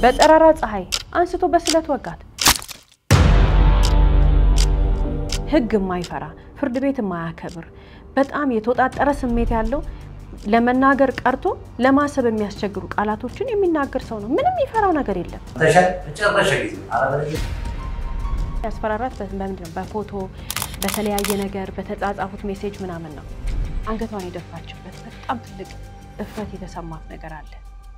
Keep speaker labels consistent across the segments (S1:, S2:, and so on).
S1: በጠራራ ፀሐይ አንስቶ በስለት ወጋት። ሕግ የማይፈራ ፍርድ ቤት የማያከብር በጣም የተወጣጠረ ስሜት ያለው ለመናገር ቀርቶ ለማሰብ የሚያስቸግሩ ቃላቶችን የሚናገር ሰው ነው። ምንም የሚፈራው ነገር የለም።
S2: መጨረሻ ጊዜ
S1: ያስፈራራት በምንድን ነው? በፎቶ በተለያየ ነገር በተጻጻፉት ሜሴጅ ምናምን ነው አንገቷን የደፋችበት። በጣም ትልቅ እፍረት የተሰማት ነገር አለ።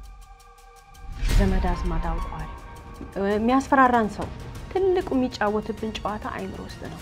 S1: ዘመድ አዝማድ አውቋል። የሚያስፈራራን ሰው ትልቁ የሚጫወትብን ጨዋታ አይምሮ ውስጥ ነው።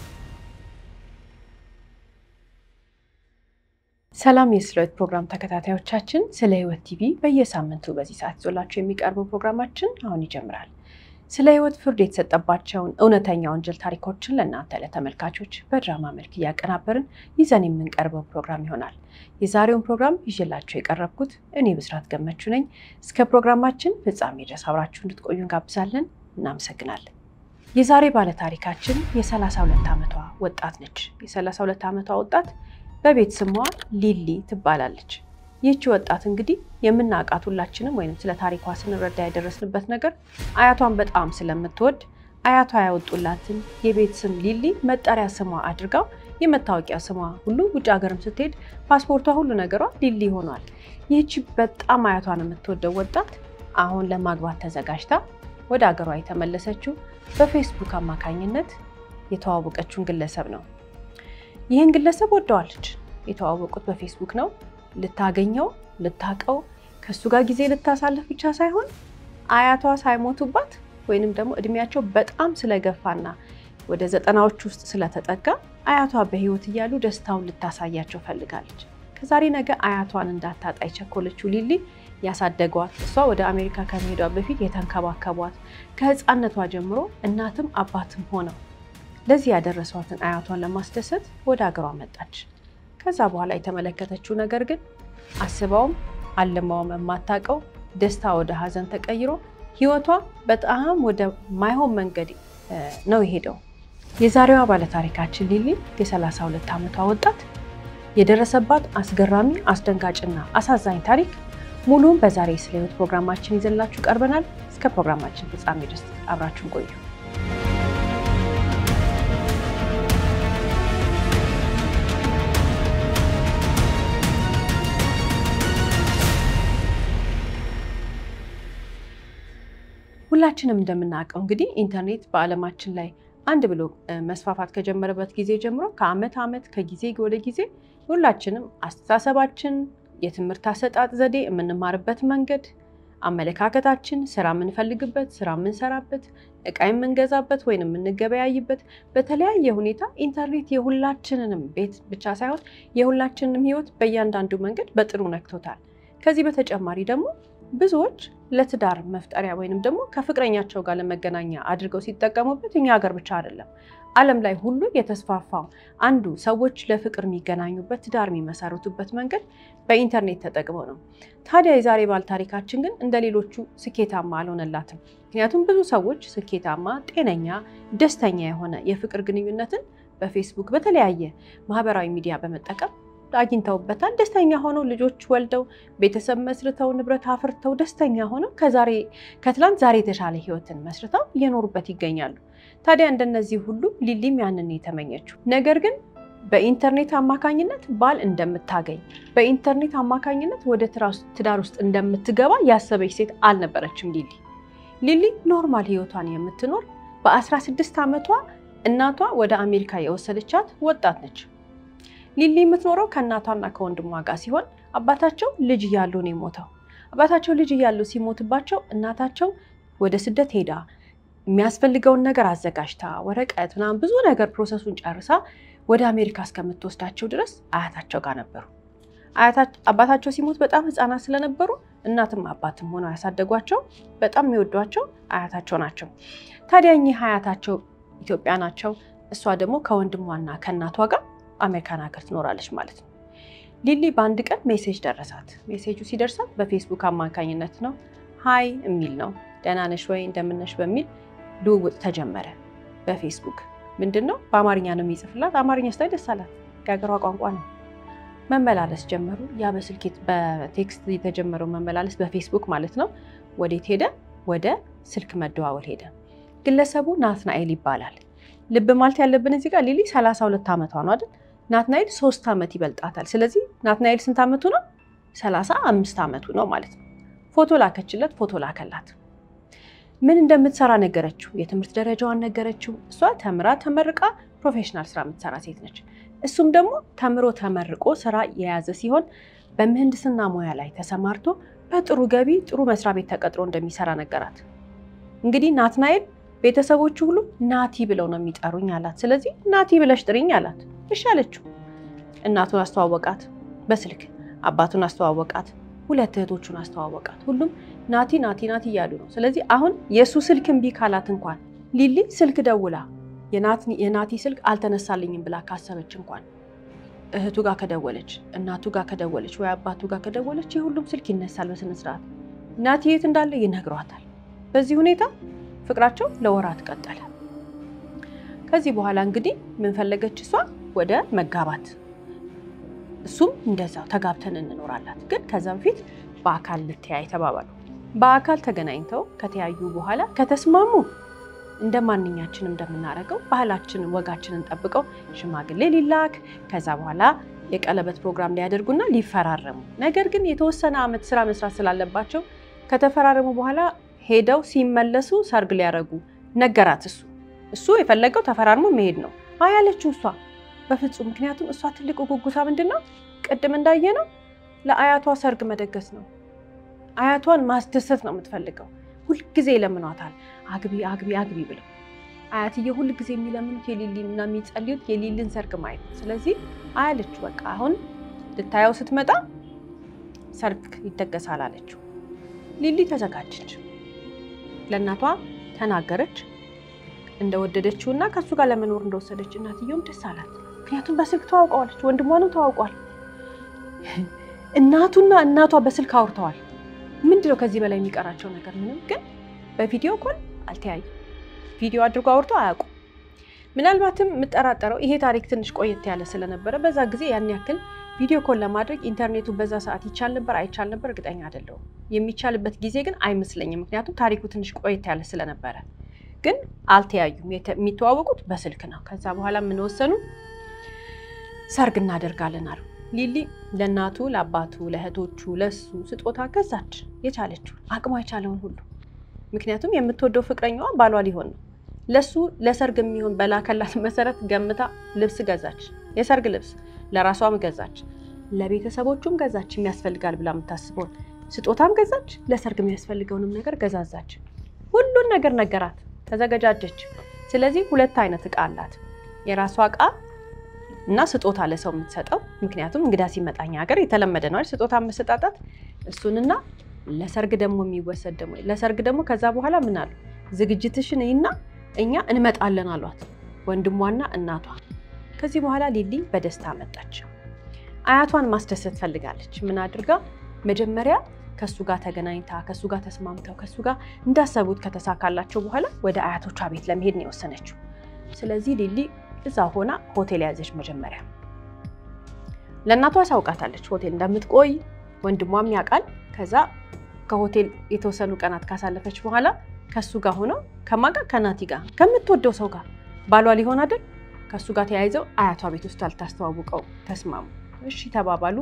S1: ሰላም የስለ ሕይወት ፕሮግራም ተከታታዮቻችን፣ ስለ ሕይወት ቲቪ በየሳምንቱ በዚህ ሰዓት ይዞላቸው የሚቀርበው ፕሮግራማችን አሁን ይጀምራል። ስለ ሕይወት ፍርድ የተሰጠባቸውን እውነተኛ ወንጀል ታሪኮችን ለእናንተ ለተመልካቾች በድራማ መልክ እያቀናበርን ይዘን የምንቀርበው ፕሮግራም ይሆናል። የዛሬውን ፕሮግራም ይዤላቸው የቀረብኩት እኔ ብስራት ገመቹ ነኝ። እስከ ፕሮግራማችን ፍጻሜ ድረስ አብራችሁ እንድትቆዩ እንጋብዛለን። እናመሰግናለን። የዛሬ ባለታሪካችን የ32 ዓመቷ ወጣት ነች። የ32 ዓመቷ ወጣት በቤት ስሟ ሊሊ ትባላለች። ይህቺ ወጣት እንግዲህ የምናውቃት ሁላችንም ወይም ስለ ታሪኳ ስንረዳ የደረስንበት ነገር አያቷን በጣም ስለምትወድ አያቷ ያወጡላትን የቤት ስም ሊሊ መጠሪያ ስሟ አድርጋው የመታወቂያ ስሟ ሁሉ ውጭ ሀገርም ስትሄድ ፓስፖርቷ ሁሉ ነገሯ ሊሊ ሆኗል። ይህቺ በጣም አያቷን የምትወደው ወጣት አሁን ለማግባት ተዘጋጅታ ወደ ሀገሯ የተመለሰችው በፌስቡክ አማካኝነት የተዋወቀችውን ግለሰብ ነው። ይህን ግለሰብ ወደዋለች። የተዋወቁት በፌስቡክ ነው። ልታገኘው ልታቀው ከእሱ ጋር ጊዜ ልታሳልፍ ብቻ ሳይሆን አያቷ ሳይሞቱባት ወይንም ደግሞ እድሜያቸው በጣም ስለገፋና ወደ ዘጠናዎች ውስጥ ስለተጠጋ አያቷ በሕይወት እያሉ ደስታውን ልታሳያቸው ፈልጋለች። ከዛሬ ነገ አያቷን እንዳታጣ የቸኮለችው ሊሊ ያሳደጓት እሷ ወደ አሜሪካ ከመሄዷ በፊት የተንከባከቧት ከሕፃነቷ ጀምሮ እናትም አባትም ሆነው ለዚህ ያደረሷትን አያቷን ለማስደሰት ወደ ሀገሯ መጣች። ከዛ በኋላ የተመለከተችው ነገር ግን አስባውም አልማውም የማታውቀው ደስታ ወደ ሀዘን ተቀይሮ ህይወቷ በጣም ወደ ማይሆን መንገድ ነው የሄደው። የዛሬዋ ባለታሪካችን ሊሊ የ32 ዓመቷ ወጣት የደረሰባት አስገራሚ አስደንጋጭና አሳዛኝ ታሪክ ሙሉም በዛሬ ስለ ህይወት ፕሮግራማችን ይዘንላችሁ ቀርበናል። እስከ ፕሮግራማችን ፍጻሜ ድረስ አብራችሁን ቆዩ። ሁላችንም እንደምናውቀው እንግዲህ ኢንተርኔት በዓለማችን ላይ አንድ ብሎ መስፋፋት ከጀመረበት ጊዜ ጀምሮ ከዓመት ዓመት ከጊዜ ወደ ጊዜ ሁላችንም አስተሳሰባችን፣ የትምህርት አሰጣጥ ዘዴ፣ የምንማርበት መንገድ፣ አመለካከታችን፣ ስራ የምንፈልግበት፣ ስራ የምንሰራበት፣ እቃ የምንገዛበት ወይም የምንገበያይበት በተለያየ ሁኔታ ኢንተርኔት የሁላችንንም ቤት ብቻ ሳይሆን የሁላችንንም ህይወት በእያንዳንዱ መንገድ በጥሩ ነክቶታል። ከዚህ በተጨማሪ ደግሞ ብዙዎች ለትዳር መፍጠሪያ ወይንም ደግሞ ከፍቅረኛቸው ጋር ለመገናኛ አድርገው ሲጠቀሙበት እኛ ሀገር ብቻ አይደለም፣ ዓለም ላይ ሁሉ የተስፋፋው አንዱ ሰዎች ለፍቅር የሚገናኙበት ትዳር የሚመሰርቱበት መንገድ በኢንተርኔት ተጠቅመው ነው። ታዲያ የዛሬ ባል ታሪካችን ግን እንደ ሌሎቹ ስኬታማ አልሆነላትም። ምክንያቱም ብዙ ሰዎች ስኬታማ፣ ጤነኛ፣ ደስተኛ የሆነ የፍቅር ግንኙነትን በፌስቡክ በተለያየ ማህበራዊ ሚዲያ በመጠቀም አግኝተውበታል። ደስተኛ ሆነው ልጆች ወልደው ቤተሰብ መስርተው ንብረት አፍርተው ደስተኛ ሆነው ከዛሬ ከትላንት ዛሬ የተሻለ ህይወትን መስርተው እየኖሩበት ይገኛሉ። ታዲያ እንደነዚህ ሁሉ ሊሊም ያንን የተመኘችው ነገር ግን በኢንተርኔት አማካኝነት ባል እንደምታገኝ በኢንተርኔት አማካኝነት ወደ ትዳር ውስጥ እንደምትገባ ያሰበች ሴት አልነበረችም። ሊሊ ሊሊ ኖርማል ህይወቷን የምትኖር በ16 ዓመቷ እናቷ ወደ አሜሪካ የወሰደቻት ወጣት ነች። ሊሊ የምትኖረው ከእናቷና ከወንድሟ ጋር ሲሆን አባታቸው ልጅ እያሉ ነው የሞተው። አባታቸው ልጅ እያሉ ሲሞትባቸው እናታቸው ወደ ስደት ሄዳ የሚያስፈልገውን ነገር አዘጋጅታ ወረቀት ምናምን ብዙ ነገር ፕሮሰሱን ጨርሳ ወደ አሜሪካ እስከምትወስዳቸው ድረስ አያታቸው ጋር ነበሩ። አባታቸው ሲሞት በጣም ሕፃናት ስለነበሩ እናትም አባትም ሆነው ያሳደጓቸው በጣም የሚወዷቸው አያታቸው ናቸው። ታዲያ እኚህ አያታቸው ኢትዮጵያ ናቸው። እሷ ደግሞ ከወንድሟና ከእናቷ ጋር አሜሪካን ሀገር ትኖራለች ማለት ነው። ሊሊ በአንድ ቀን ሜሴጅ ደረሳት። ሜሴጁ ሲደርሳት በፌስቡክ አማካኝነት ነው። ሀይ የሚል ነው። ደህና ነሽ ወይ እንደምነሽ በሚል ልውውጥ ተጀመረ በፌስቡክ ምንድን ነው በአማርኛ ነው የሚጽፍላት። አማርኛ ስታይ ደስ አላት። የሀገሯ ቋንቋ ነው። መመላለስ ጀመሩ። ያ በስልክ በቴክስት የተጀመረው መመላለስ በፌስቡክ ማለት ነው። ወዴት ሄደ? ወደ ስልክ መደዋወል ሄደ። ግለሰቡ ናትናኤል ይባላል። ልብ ማለት ያለብን እዚህ ጋር ሊሊ 32 ዓመቷ ነው አይደል? ናትናኤል ሶስት ዓመት ይበልጣታል። ስለዚህ ናትናኤል ስንት ዓመቱ ነው? 35 ዓመቱ ነው ማለት ነው። ፎቶ ላከችለት፣ ፎቶ ላከላት። ምን እንደምትሰራ ነገረችው። የትምህርት ደረጃዋን ነገረችው። እሷ ተምራ ተመርቃ ፕሮፌሽናል ስራ የምትሰራ ሴት ነች። እሱም ደግሞ ተምሮ ተመርቆ ስራ የያዘ ሲሆን በምህንድስና ሙያ ላይ ተሰማርቶ በጥሩ ገቢ ጥሩ መስሪያ ቤት ተቀጥሮ እንደሚሰራ ነገራት። እንግዲህ ናትናኤል ቤተሰቦቹ ሁሉ ናቲ ብለው ነው የሚጠሩኝ አላት። ስለዚህ ናቲ ብለሽ ጥሪኝ አላት። እሺ አለችው። እናቱን አስተዋወቃት በስልክ አባቱን አስተዋወቃት፣ ሁለት እህቶቹን አስተዋወቃት። ሁሉም ናቲ ናቲ ናቲ እያሉ ነው። ስለዚህ አሁን የእሱ ስልክ እምቢ ካላት እንኳን ሊሊ ስልክ ደውላ የናቲ ስልክ አልተነሳልኝም ብላ ካሰበች እንኳን እህቱ ጋር ከደወለች፣ እናቱ ጋር ከደወለች ወይ አባቱ ጋር ከደወለች የሁሉም ስልክ ይነሳል በስነ ስርዓት። ናቲ የት እንዳለ ይነግሯታል። በዚህ ሁኔታ ፍቅራቸው ለወራት ቀጠለ። ከዚህ በኋላ እንግዲህ ምን ፈለገች እሷ ወደ መጋባት እሱም እንደዛው ተጋብተን እንኖራላት። ግን ከዛ በፊት በአካል ልተያይ ተባባሉ። በአካል ተገናኝተው ከተያዩ በኋላ ከተስማሙ እንደ ማንኛችን እንደምናደርገው ባህላችንን ወጋችንን ጠብቀው ሽማግሌ ሊላክ ከዛ በኋላ የቀለበት ፕሮግራም ሊያደርጉና ሊፈራረሙ። ነገር ግን የተወሰነ ዓመት ስራ መስራት ስላለባቸው ከተፈራረሙ በኋላ ሄደው ሲመለሱ ሰርግ ሊያደርጉ ነገራት። እሱ እሱ የፈለገው ተፈራርሞ መሄድ ነው። አይ ያለችው እሷ በፍጹም ምክንያቱም እሷ ትልቁ ጉጉታ ምንድን ነው? ቅድም እንዳየ ነው ለአያቷ ሰርግ መደገስ ነው። አያቷን ማስደሰት ነው የምትፈልገው። ሁልጊዜ ይለምኗታል፣ አግቢ አግቢ አግቢ ብለው። አያትዬ ሁልጊዜ የሚለምኑት የሊሊን እና የሚጸልዩት የሊሊን ሰርግ ማየት ነው። ስለዚህ አያለችው በቃ አሁን ልታየው ስትመጣ ሰርግ ይደገሳል አለችው። ሊሊ ተዘጋጀች፣ ለእናቷ ተናገረች እንደወደደችው እና ከእሱ ጋር ለመኖር እንደወሰደች። እናትየውም ደስ አላት። ምክንያቱም በስልክ ተዋውቀዋለች፣ ወንድሟንም ተዋውቋል። እናቱና እናቷ በስልክ አውርተዋል። ምንድነው ከዚህ በላይ የሚቀራቸው ነገር? ምንም። ግን በቪዲዮ ኮል አልተያዩ። ቪዲዮ አድርጎ አውርተው አያውቁም። ምናልባትም የምጠራጠረው ይሄ ታሪክ ትንሽ ቆየት ያለ ስለነበረ በዛ ጊዜ ያን ያክል ቪዲዮ ኮል ለማድረግ ኢንተርኔቱ በዛ ሰዓት ይቻል ነበር አይቻል ነበር እርግጠኛ አይደለሁም። የሚቻልበት ጊዜ ግን አይመስለኝም፣ ምክንያቱም ታሪኩ ትንሽ ቆየት ያለ ስለነበረ ግን አልተያዩም። የሚተዋወቁት በስልክ ነው። ከዛ በኋላ የምንወሰኑ ሰርግ እናደርጋለን አሉ። ሊሊ ለእናቱ ለአባቱ፣ ለእህቶቹ፣ ለሱ ስጦታ ገዛች፣ የቻለችው አቅሟ የቻለውን ሁሉ። ምክንያቱም የምትወደው ፍቅረኛዋ ባሏ ሊሆን ነው። ለሱ ለሰርግ የሚሆን በላከላት መሰረት ገምታ ልብስ ገዛች፣ የሰርግ ልብስ ለራሷም ገዛች፣ ለቤተሰቦቹም ገዛች፣ የሚያስፈልጋል ብላ የምታስበውን ስጦታም ገዛች፣ ለሰርግ የሚያስፈልገውንም ነገር ገዛዛች። ሁሉን ነገር ነገራት። ተዘገጃጀች። ስለዚህ ሁለት አይነት እቃ አላት። የራሷ እቃ እና ስጦታ ለሰው የምትሰጠው ምክንያቱም እንግዳ ሲመጣኝ ሀገር የተለመደ ነው ስጦታ መሰጣጣት። እሱንና ለሰርግ ደግሞ የሚወሰድ ደግሞ ለሰርግ ደግሞ ከዛ በኋላ ምን አሉ ዝግጅትሽን እና እኛ እንመጣለን አሏት ወንድሟና እናቷ። ከዚህ በኋላ ሊሊ በደስታ መጣች። አያቷን ማስደሰት ፈልጋለች። ምን አድርጋ መጀመሪያ ከሱ ጋር ተገናኝታ ከሱ ጋር ተስማምተው ከሱ ጋር እንዳሰቡት ከተሳካላቸው በኋላ ወደ አያቶቿ ቤት ለመሄድ ነው የወሰነችው። ስለዚህ ሊሊ እዛ ሆና ሆቴል ያዘች። መጀመሪያ ለእናቷ አሳውቃታለች ሆቴል እንደምትቆይ ወንድሟም ያውቃል። ከዛ ከሆቴል የተወሰኑ ቀናት ካሳለፈች በኋላ ከሱ ጋር ሆነው ከማን ጋር ከናቲ ጋር ከምትወደው ሰው ጋር ባሏ ሊሆን አይደል ከሱ ጋር ተያይዘው አያቷ ቤት ውስጥ አልታስተዋውቀው ተስማሙ። እሺ ተባባሉ።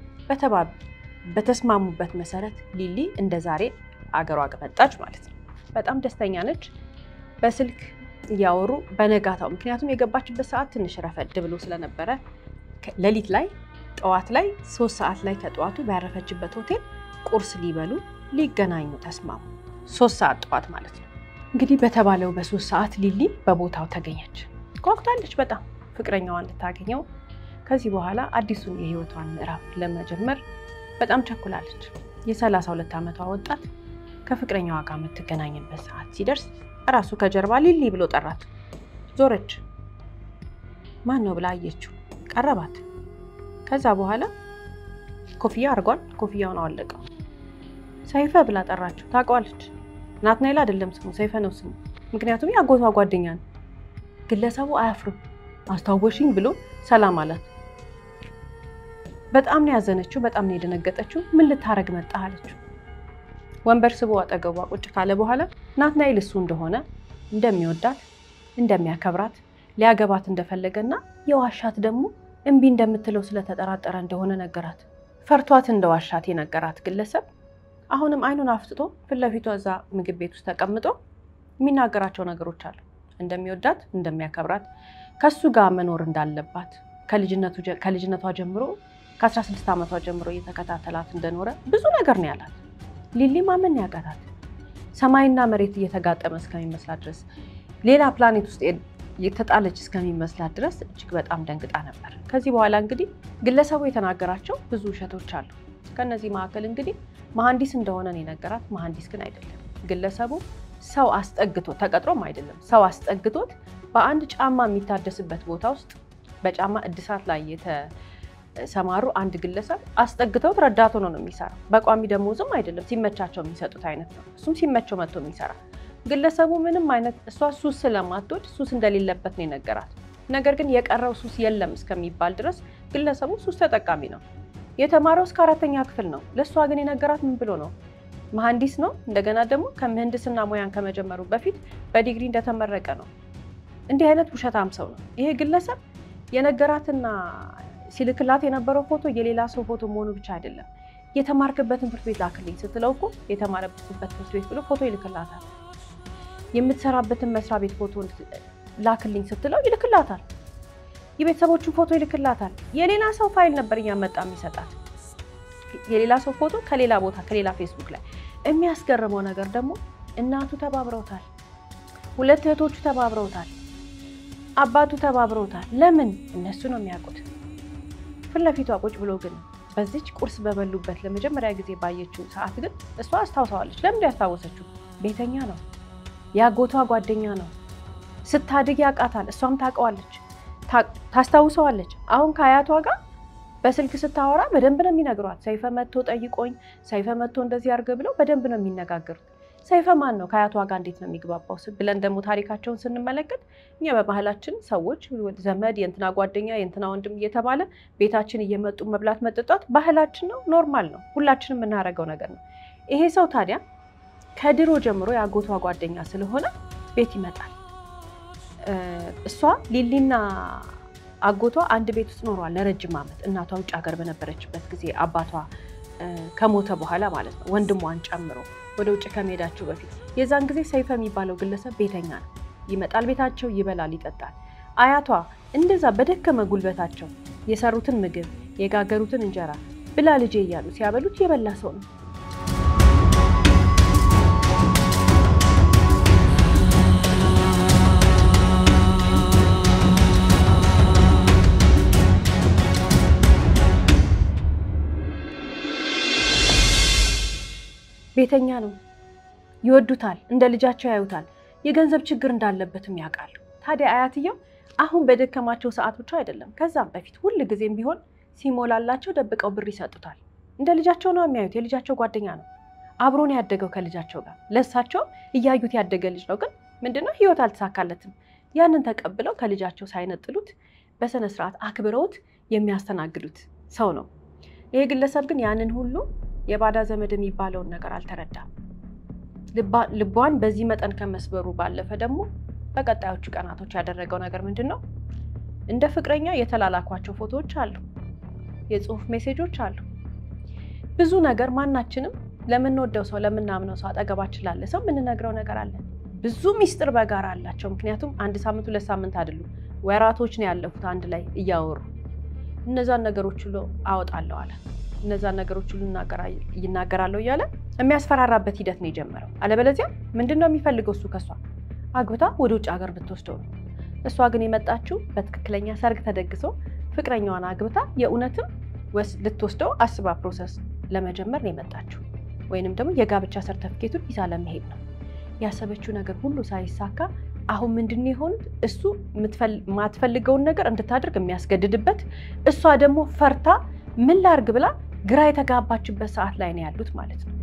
S1: በተስማሙበት መሰረት ሊሊ እንደ ዛሬ አገሯ መጣች ማለት ነው። በጣም ደስተኛ ነች። በስልክ እያወሩ በነጋታው ምክንያቱም የገባችበት ሰዓት ትንሽ ረፈድ ብሎ ስለነበረ ሌሊት ላይ ጠዋት ላይ ሶስት ሰዓት ላይ ከጠዋቱ ባያረፈችበት ሆቴል ቁርስ ሊበሉ ሊገናኙ ተስማሙ። ሶስት ሰዓት ጠዋት ማለት ነው። እንግዲህ በተባለው በሶስት ሰዓት ሊሊ በቦታው ተገኘች። ጓጉታለች በጣም ፍቅረኛዋን ልታገኘው። ከዚህ በኋላ አዲሱን የህይወቷን ምዕራፍ ለመጀመር በጣም ቸኩላለች። የሰላሳ ሁለት ዓመቷ ወጣት ከፍቅረኛዋ ጋር የምትገናኝበት ሰዓት ሲደርስ እራሱ ከጀርባ ሊሊ ብሎ ጠራት። ዞረች። ማን ነው ብላ አየችው። ቀረባት። ከዛ በኋላ ኮፍያ አድርጓል። ኮፍያውን አወለቀው። ሰይፈ ብላ ጠራችው። ታውቀዋለች። ናትናኤል አይደለም ስሙ፣ ሰይፈ ነው ስሙ። ምክንያቱም የአጎቷ ጓደኛ ነው። ግለሰቡ አያፍርም። አስታወሽኝ ብሎ ሰላም አላት። በጣም ነው ያዘነችው። በጣም ነው የደነገጠችው። ምን ልታረግ መጣ አለችው። ወንበር ስቦ አጠገቧ ቁጭ ካለ በኋላ ናትናኤል እሱ እንደሆነ እንደሚወዳት እንደሚያከብራት ሊያገባት እንደፈለገና የዋሻት ደግሞ እምቢ እንደምትለው ስለተጠራጠረ እንደሆነ ነገራት። ፈርቷት እንደ ዋሻት የነገራት ግለሰብ አሁንም አይኑን አፍጥጦ ፊት ለፊቷ እዛ ምግብ ቤት ውስጥ ተቀምጦ የሚናገራቸው ነገሮች አሉ። እንደሚወዳት እንደሚያከብራት፣ ከሱ ጋር መኖር እንዳለባት ከልጅነቷ ጀምሮ ከ16 ዓመቷ ጀምሮ እየተከታተላት እንደኖረ ብዙ ነገር ነው ያላት። ሊሊ ማመን ያቃታት ሰማይና መሬት እየተጋጠመ እስከሚመስላት ድረስ ሌላ ፕላኔት ውስጥ የተጣለች እስከሚመስላት ድረስ እጅግ በጣም ደንግጣ ነበር። ከዚህ በኋላ እንግዲህ ግለሰቡ የተናገራቸው ብዙ ውሸቶች አሉ። ከነዚህ መካከል እንግዲህ መሐንዲስ እንደሆነ ነው የነገራት። መሐንዲስ ግን አይደለም። ግለሰቡ ሰው አስጠግቶ ተቀጥሮም አይደለም ሰው አስጠግቶት በአንድ ጫማ የሚታደስበት ቦታ ውስጥ በጫማ እድሳት ላይ የተሰማሩ አንድ ግለሰብ አስጠግተውት ረዳት ሆኖ ነው የሚሰራው። በቋሚ ደሞዝም አይደለም ሲመቻቸው የሚሰጡት አይነት ነው። እሱም ሲመቸው መጥቶ የሚሰራ ግለሰቡ ምንም አይነት እሷ ሱስ ስለማትወድ ሱስ እንደሌለበት ነው የነገራት። ነገር ግን የቀረው ሱስ የለም እስከሚባል ድረስ ግለሰቡ ሱስ ተጠቃሚ ነው። የተማረው እስከ አራተኛ ክፍል ነው። ለእሷ ግን የነገራት ምን ብሎ ነው? መሐንዲስ ነው። እንደገና ደግሞ ከምህንድስና ሙያን ከመጀመሩ በፊት በዲግሪ እንደተመረቀ ነው። እንዲህ አይነት ውሸታም ሰው ነው ይሄ ግለሰብ። የነገራትና ሲልክላት የነበረው ፎቶ የሌላ ሰው ፎቶ መሆኑ ብቻ አይደለም። የተማርክበትን ትምህርት ቤት ላክልኝ ስትለው እኮ የተማረበት ትምህርት ቤት ብሎ ፎቶ ይልክላታል። የምትሰራበትን መስሪያ ቤት ፎቶ ላክልኝ ስትለው ይልክላታል። የቤተሰቦቹን ፎቶ ይልክላታል። የሌላ ሰው ፋይል ነበር እያመጣ የሚሰጣት የሌላ ሰው ፎቶ ከሌላ ቦታ ከሌላ ፌስቡክ ላይ። የሚያስገርመው ነገር ደግሞ እናቱ ተባብረውታል፣ ሁለት እህቶቹ ተባብረውታል፣ አባቱ ተባብረውታል። ለምን? እነሱ ነው የሚያውቁት። ፊት ለፊቷ ቁጭ ብሎ ግን በዚች ቁርስ በበሉበት ለመጀመሪያ ጊዜ ባየችው ሰዓት ግን እሷ አስታውሰዋለች። ለምንድን ያስታወሰችው? ቤተኛ ነው፣ የአጎቷ ጓደኛ ነው። ስታድግ ያውቃታል፣ እሷም ታውቀዋለች፣ ታስታውሰዋለች። አሁን ከአያቷ ጋር በስልክ ስታወራ በደንብ ነው የሚነግሯት። ሰይፈ መጥቶ ጠይቆኝ፣ ሰይፈ መጥቶ እንደዚህ አድርገ ብለው በደንብ ነው የሚነጋገሩት። ሰይፈ ማን ነው? ከአያቷ ጋር እንዴት ነው የሚግባባው ብለን ደግሞ ታሪካቸውን ስንመለከት እኛ በባህላችን ሰዎች ዘመድ፣ የእንትና ጓደኛ፣ የእንትና ወንድም እየተባለ ቤታችን እየመጡ መብላት መጠጣት ባህላችን ነው፣ ኖርማል ነው፣ ሁላችንም የምናደርገው ነገር ነው። ይሄ ሰው ታዲያ ከድሮ ጀምሮ የአጎቷ ጓደኛ ስለሆነ ቤት ይመጣል። እሷ ሊሊና አጎቷ አንድ ቤት ውስጥ ኖረዋል ለረጅም ዓመት። እናቷ ውጭ ሀገር በነበረችበት ጊዜ አባቷ ከሞተ በኋላ ማለት ነው፣ ወንድሟን ጨምሮ ወደ ውጭ ከመሄዳቸው በፊት የዛን ጊዜ ሰይፈ የሚባለው ግለሰብ ቤተኛ ነው። ይመጣል፣ ቤታቸው ይበላል፣ ይጠጣል። አያቷ እንደዛ በደከመ ጉልበታቸው የሰሩትን ምግብ የጋገሩትን እንጀራ ብላ ልጄ እያሉ ሲያበሉት የበላ ሰው ነው። ቤተኛ ነው። ይወዱታል፣ እንደ ልጃቸው ያዩታል። የገንዘብ ችግር እንዳለበትም ያውቃሉ። ታዲያ አያትየው አሁን በደከማቸው ሰዓት ብቻ አይደለም፣ ከዛም በፊት ሁል ጊዜም ቢሆን ሲሞላላቸው ደብቀው ብር ይሰጡታል። እንደ ልጃቸው ነው የሚያዩት። የልጃቸው ጓደኛ ነው። አብሮን ያደገው ከልጃቸው ጋር ለእሳቸው እያዩት ያደገ ልጅ ነው። ግን ምንድነው ህይወት አልተሳካለትም። ያንን ተቀብለው ከልጃቸው ሳይነጥሉት በስነ ስርዓት አክብረውት የሚያስተናግዱት ሰው ነው። ይሄ ግለሰብ ግን ያንን ሁሉ የባዳ ዘመድ የሚባለውን ነገር አልተረዳም። ልቧን በዚህ መጠን ከመስበሩ ባለፈ ደግሞ በቀጣዮቹ ቀናቶች ያደረገው ነገር ምንድን ነው? እንደ ፍቅረኛ የተላላኳቸው ፎቶዎች አሉ፣ የጽሁፍ ሜሴጆች አሉ። ብዙ ነገር ማናችንም ለምንወደው ሰው ለምናምነው ሰው አጠገባችን ላለ ሰው የምንነግረው ነገር አለን። ብዙ ሚስጥር በጋራ አላቸው። ምክንያቱም አንድ ሳምንት ሁለት ሳምንት አይደሉም፣ ወራቶች ነው ያለፉት አንድ ላይ እያወሩ። እነዛን ነገሮች ሁሉ አወጣለሁ አለ። እነዛን ነገሮች ሁሉ ይናገራለሁ እያለ የሚያስፈራራበት ሂደት ነው የጀመረው። አለበለዚያ ምንድን ነው የሚፈልገው እሱ ከሷ አግብታ ወደ ውጭ ሀገር ብትወስደው ነው። እሷ ግን የመጣችው በትክክለኛ ሰርግ ተደግሶ ፍቅረኛዋን አግብታ የእውነትም ልትወስደው አስባ ፕሮሰስ ለመጀመር ነው የመጣችው፣ ወይንም ደግሞ የጋብቻ ሰርተፍኬቱን ይዛ ለመሄድ ነው ያሰበችው። ነገር ሁሉ ሳይሳካ አሁን ምንድን ነው የሆኑት? እሱ የማትፈልገውን ነገር እንድታደርግ የሚያስገድድበት፣ እሷ ደግሞ ፈርታ ምን ላርግ ብላ ግራ የተጋባችበት ሰዓት ላይ ነው ያሉት ማለት ነው።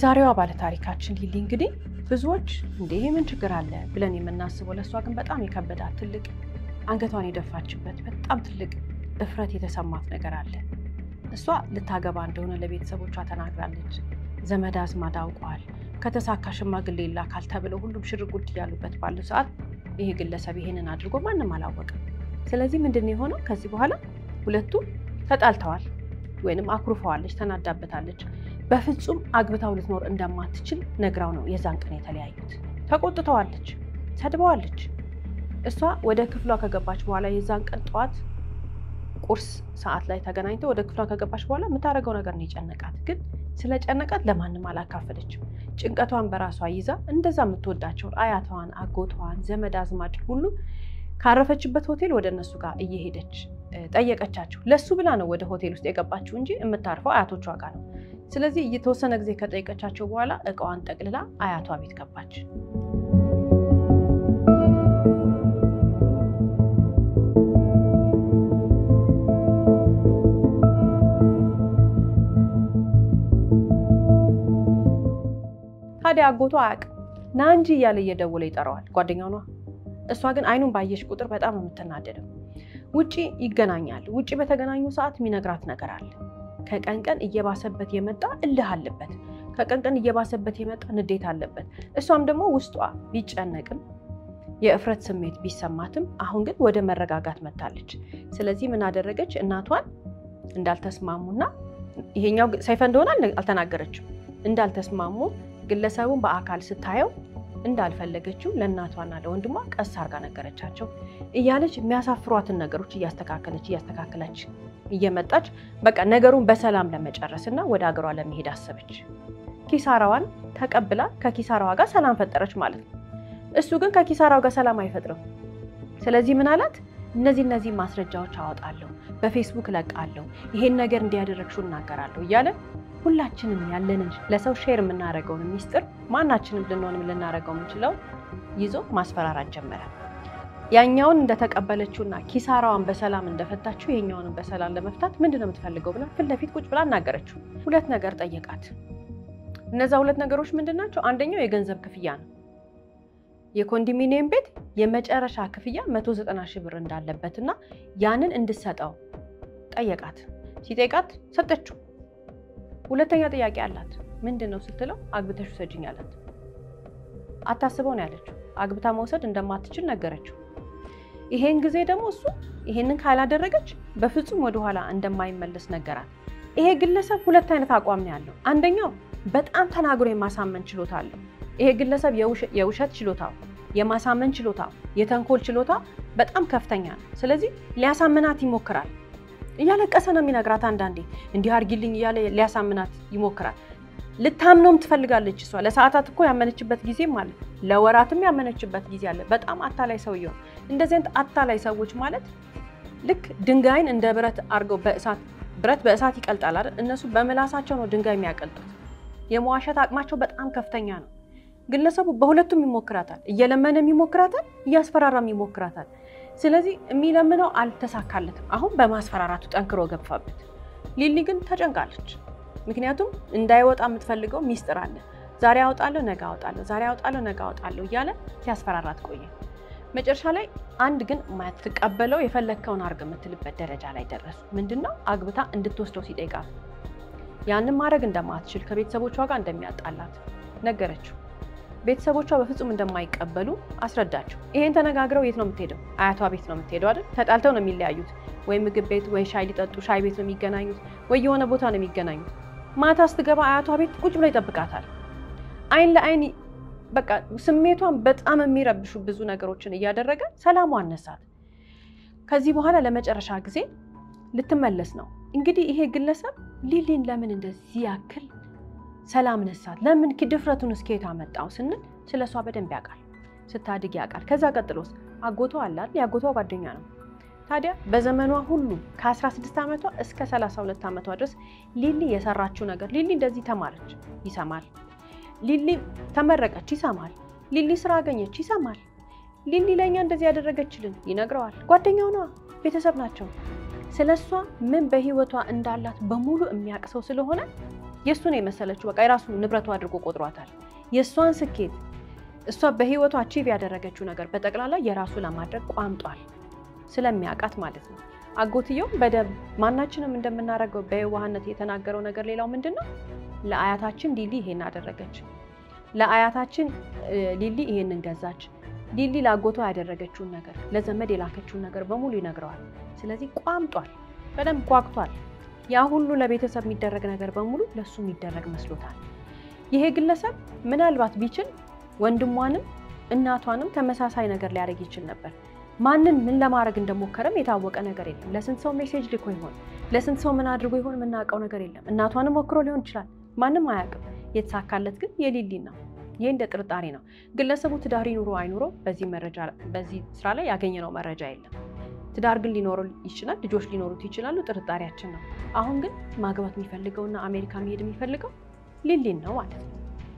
S1: የዛሬዋ ባለታሪካችን ሊሊ እንግዲህ ብዙዎች እንደ ይሄ ምን ችግር አለ ብለን የምናስበው ለእሷ ግን በጣም የከበዳት ትልቅ አንገቷን የደፋችበት በጣም ትልቅ እፍረት የተሰማት ነገር አለ። እሷ ልታገባ እንደሆነ ለቤተሰቦቿ ተናግራለች። ዘመድ አዝማድ አውቀዋል። ከተሳካ ሽማግሌ ይላካል ተብለው ሁሉም ሽርጉድ እያሉበት ባለው ሰዓት ይሄ ግለሰብ ይሄንን አድርጎ ማንም አላወቅም። ስለዚህ ምንድን ነው የሆነው? ከዚህ በኋላ ሁለቱ ተጣልተዋል ወይንም አኩርፈዋለች፣ ተናዳበታለች። በፍጹም አግብታው ልትኖር እንደማትችል ነግራው ነው የዛን ቀን የተለያዩት። ተቆጥተዋለች፣ ሰድበዋለች። እሷ ወደ ክፍሏ ከገባች በኋላ የዛን ቀን ጠዋት ቁርስ ሰዓት ላይ ተገናኝተው ወደ ክፍሏ ከገባች በኋላ የምታደርገው ነገር ነው የጨነቃት። ግን ስለ ጨነቃት ለማንም አላካፈለችም። ጭንቀቷን በራሷ ይዛ እንደዛ የምትወዳቸውን አያቷን፣ አጎቷን፣ ዘመድ አዝማድ ሁሉ ካረፈችበት ሆቴል ወደ እነሱ ጋር እየሄደች ጠየቀቻቸው። ለሱ ብላ ነው ወደ ሆቴል ውስጥ የገባችው እንጂ የምታርፈው አያቶቿ ጋር ነው። ስለዚህ እየተወሰነ ጊዜ ከጠየቀቻቸው በኋላ እቃዋን ጠቅልላ አያቷ ቤት ገባች። ታዲያ አጎቷ አያውቅም። ና እንጂ እያለ እየደወለ ይጠራዋል። ጓደኛው ነዋ። እሷ ግን አይኑን ባየሽ ቁጥር በጣም የምትናደደው ውጪ ይገናኛል። ውጪ በተገናኙ ሰዓት የሚነግራት ነገር አለ። ከቀን ቀን እየባሰበት የመጣ እልህ አለበት። ከቀን ቀን እየባሰበት የመጣ ንዴት አለበት። እሷም ደግሞ ውስጧ ቢጨነቅም የእፍረት ስሜት ቢሰማትም አሁን ግን ወደ መረጋጋት መታለች። ስለዚህ ምን አደረገች? እናቷን እንዳልተስማሙና ይሄኛው ሰይፈ እንደሆነ አልተናገረችም። እንዳልተስማሙ ግለሰቡን በአካል ስታየው እንዳልፈለገችው ለእናቷና ለወንድሟ ቀስ አርጋ ነገረቻቸው። እያለች የሚያሳፍሯትን ነገሮች እያስተካከለች እያስተካከለች እየመጣች በቃ ነገሩን በሰላም ለመጨረስ እና ወደ ሀገሯ ለመሄድ አሰበች። ኪሳራዋን ተቀብላ ከኪሳራዋ ጋር ሰላም ፈጠረች ማለት ነው። እሱ ግን ከኪሳራው ጋር ሰላም አይፈጥርም። ስለዚህ ምን አላት? እነዚህ እነዚህ ማስረጃዎች አወጣለሁ፣ በፌስቡክ እለቃለሁ፣ ይሄን ነገር እንዲያደረግሽው እናገራለሁ እያለ ሁላችንም ያለንን ለሰው ሼር የምናደርገውን ሚስጥር ማናችንም ልንሆንም ልናደርገው የምንችለው ይዞ ማስፈራራት ጀመረ። ያኛውን እንደተቀበለችውና ኪሳራዋን በሰላም እንደፈታችው ይሄኛውንም በሰላም ለመፍታት ምንድን ነው የምትፈልገው ብላ ፊት ለፊት ቁጭ ብላ እናገረችው። ሁለት ነገር ጠየቃት። እነዛ ሁለት ነገሮች ምንድን ናቸው? አንደኛው የገንዘብ ክፍያ ነው። የኮንዶሚኒየም ቤት የመጨረሻ ክፍያ 190 ሺህ ብር እንዳለበትና ያንን እንድሰጠው ጠየቃት። ሲጠይቃት ሰጠችው። ሁለተኛ ጥያቄ አላት። ምንድን ነው ስትለው አግብተሽ ውሰጅኝ አላት። አታስበው ነው ያለችው። አግብታ መውሰድ እንደማትችል ነገረችው። ይሄን ጊዜ ደግሞ እሱ ይሄንን ካላደረገች በፍጹም ወደኋላ እንደማይመለስ ነገራት። ይሄ ግለሰብ ሁለት አይነት አቋም ነው ያለው። አንደኛው በጣም ተናግሮ የማሳመን ችሎታ አለው። ይሄ ግለሰብ የውሸት ችሎታው፣ የማሳመን ችሎታው፣ የተንኮል ችሎታ በጣም ከፍተኛ ነው። ስለዚህ ሊያሳምናት ይሞክራል። እያለቀሰ ነው የሚነግራት። አንዳንዴ እንዲህ አድርጊልኝ እያለ ሊያሳምናት ይሞክራል። ልታምነውም ትፈልጋለች። እሷ ለሰዓታት እኮ ያመነችበት ጊዜም አለ፣ ለወራትም ያመነችበት ጊዜ አለ። በጣም አታላይ ሰውየው። እንደዚህ አይነት አታላይ ሰዎች ማለት ልክ ድንጋይን እንደ ብረት አድርገው በእሳት ብረት በእሳት ይቀልጣል አይደል? እነሱ በምላሳቸው ነው ድንጋይ የሚያቀልጡት። የመዋሸት አቅማቸው በጣም ከፍተኛ ነው። ግለሰቡ በሁለቱም ይሞክራታል። እየለመነም ይሞክራታል፣ እያስፈራራም ይሞክራታል። ስለዚህ የሚለምነው አልተሳካለትም። አሁን በማስፈራራቱ ጠንክሮ ገፋበት። ሊሊ ግን ተጨንቃለች። ምክንያቱም እንዳይወጣ የምትፈልገው ሚስጥር አለ። ዛሬ አወጣለሁ፣ ነገ አወጣለሁ፣ ዛሬ አወጣለሁ፣ ነገ አወጣለሁ እያለ ሲያስፈራራት ቆየ። መጨረሻ ላይ አንድ ግን የማትቀበለው የፈለግከውን አድርግ የምትልበት ደረጃ ላይ ደረሱ። ምንድነው አግብታ እንድትወስደው ሲጠይቃት ያንን ማድረግ እንደማትችል ከቤተሰቦቿ ጋር እንደሚያጣላት ነገረችው። ቤተሰቦቿ በፍጹም እንደማይቀበሉ አስረዳቸው። ይሄን ተነጋግረው የት ነው የምትሄደው? አያቷ ቤት ነው የምትሄደው አይደል? ተጣልተው ነው የሚለያዩት። ወይ ምግብ ቤት ወይ ሻይ ሊጠጡ ሻይ ቤት ነው የሚገናኙት፣ ወይ የሆነ ቦታ ነው የሚገናኙት። ማታ ስትገባ አያቷ ቤት ቁጭ ብሎ ይጠብቃታል። አይን ለአይን በቃ ስሜቷን በጣም የሚረብሹ ብዙ ነገሮችን እያደረገ ሰላሟ አነሳት። ከዚህ በኋላ ለመጨረሻ ጊዜ ልትመለስ ነው እንግዲህ ይሄ ግለሰብ ሊሊን ለምን እንደዚህ ያክል ሰላም ነሳት? ለምን ድፍረቱን እስከየት አመጣው ስንል ስለ እሷ በደንብ ያውቃል፣ ስታድግ ያውቃል። ከዛ ቀጥሎስ አጎቷ አላት፣ የአጎቷ ጓደኛ ነው። ታዲያ በዘመኗ ሁሉ ከ16 ዓመቷ እስከ 32 ዓመቷ ድረስ ሊሊ የሰራችው ነገር ሊሊ እንደዚህ ተማረች፣ ይሰማል። ሊሊ ተመረቀች፣ ይሰማል። ሊሊ ስራ አገኘች፣ ይሰማል። ሊሊ ለእኛ እንደዚህ ያደረገችልን ይነግረዋል። ጓደኛው ነዋ፣ ቤተሰብ ናቸው። ስለ እሷ ምን በህይወቷ እንዳላት በሙሉ የሚያውቅ ሰው ስለሆነ የእሱን የመሰለችው በቃ የራሱ ንብረቱ አድርጎ ቆጥሯታል። የእሷን ስኬት እሷ በህይወቱ አቺቭ ያደረገችው ነገር በጠቅላላ የራሱ ለማድረግ ቋምጧል፣ ስለሚያውቃት ማለት ነው። አጎትየው በደብ ማናችንም እንደምናደርገው በየዋህነት የተናገረው ነገር ሌላው ምንድን ነው? ለአያታችን ሊሊ ይሄን አደረገች፣ ለአያታችን ሊሊ ይሄንን ገዛች፣ ሊሊ ለአጎቷ ያደረገችውን ነገር ለዘመድ የላከችውን ነገር በሙሉ ይነግረዋል። ስለዚህ ቋምጧል፣ በደንብ ጓግቷል። ያ ሁሉ ለቤተሰብ የሚደረግ ነገር በሙሉ ለእሱ የሚደረግ መስሎታል። ይሄ ግለሰብ ምናልባት ቢችል ወንድሟንም እናቷንም ተመሳሳይ ነገር ሊያደርግ ይችል ነበር። ማንን ምን ለማድረግ እንደሞከረም የታወቀ ነገር የለም። ለስንት ሰው ሜሴጅ ልኮ ይሆን? ለስንት ሰው ምን አድርጎ ይሆን? የምናውቀው ነገር የለም። እናቷንም ሞክሮ ሊሆን ይችላል። ማንም አያውቅም። የተሳካለት ግን የሊሊ ነው። ይህ እንደ ጥርጣሬ ነው። ግለሰቡ ትዳር ይኑሮ አይኑሮ በዚህ መረጃ በዚህ ስራ ላይ ያገኘነው መረጃ የለም። ትዳር ግን ሊኖረው ይችላል። ልጆች ሊኖሩት ይችላሉ። ጥርጣሬያችን ነው። አሁን ግን ማግባት የሚፈልገውና አሜሪካ መሄድ የሚፈልገው ሊሊን ነው ማለት ነው።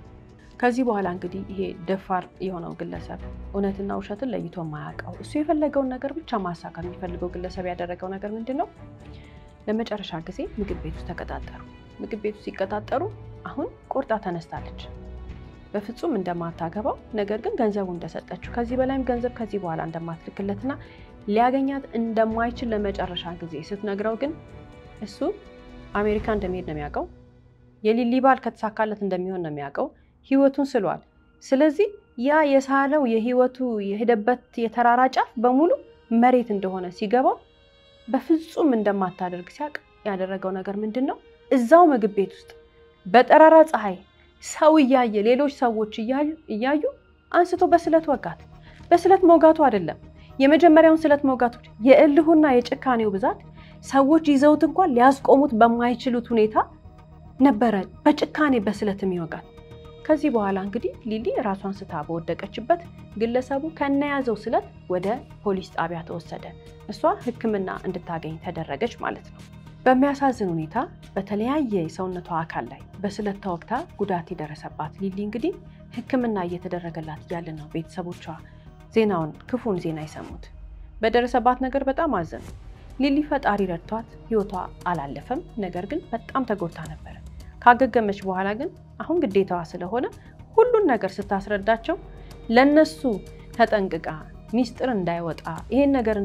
S1: ከዚህ በኋላ እንግዲህ ይሄ ደፋር የሆነው ግለሰብ እውነትና ውሸትን ለይቶ የማያውቀው እሱ የፈለገውን ነገር ብቻ ማሳካት የሚፈልገው ግለሰብ ያደረገው ነገር ምንድን ነው? ለመጨረሻ ጊዜ ምግብ ቤት ውስጥ ተቀጣጠሩ። ምግብ ቤት ውስጥ ሲቀጣጠሩ አሁን ቆርጣ ተነስታለች። በፍጹም እንደማታገባው ነገር ግን ገንዘቡ እንደሰጠችው ከዚህ በላይም ገንዘብ ከዚህ በኋላ እንደማትልክለትና ሊያገኛት እንደማይችል ለመጨረሻ ጊዜ ስትነግረው ግን እሱ አሜሪካ እንደሚሄድ ነው የሚያውቀው። የሊሊ ባል ከተሳካለት እንደሚሆን ነው የሚያውቀው። ህይወቱን ስሏል። ስለዚህ ያ የሳለው የህይወቱ የሄደበት የተራራ ጫፍ በሙሉ መሬት እንደሆነ ሲገባው በፍጹም እንደማታደርግ ሲያውቅ ያደረገው ነገር ምንድን ነው? እዛው ምግብ ቤት ውስጥ በጠራራ ፀሐይ ሰው እያየ ሌሎች ሰዎች እያዩ አንስቶ በስለት ወጋት። በስለት መውጋቱ አይደለም የመጀመሪያውን ስለት መውጋቶች የእልሁና የጭካኔው ብዛት ሰዎች ይዘውት እንኳን ሊያስቆሙት በማይችሉት ሁኔታ ነበረ በጭካኔ በስለት የሚወጋት። ከዚህ በኋላ እንግዲህ ሊሊ ራሷን ስታ በወደቀችበት ግለሰቡ ከነያዘው ስለት ወደ ፖሊስ ጣቢያ ተወሰደ። እሷ ሕክምና እንድታገኝ ተደረገች ማለት ነው። በሚያሳዝን ሁኔታ በተለያየ የሰውነቷ አካል ላይ በስለት ተወግታ ጉዳት የደረሰባት ሊሊ እንግዲህ ሕክምና እየተደረገላት እያለ ነው ቤተሰቦቿ ዜናውን ክፉን ዜና የሰሙት። በደረሰባት ነገር በጣም አዘኑ። ሊሊ ፈጣሪ ረድቷት ህይወቷ አላለፈም። ነገር ግን በጣም ተጎድታ ነበረ። ካገገመች በኋላ ግን አሁን ግዴታዋ ስለሆነ ሁሉን ነገር ስታስረዳቸው ለነሱ ተጠንቅቃ ሚስጥር እንዳይወጣ ይሄን ነገር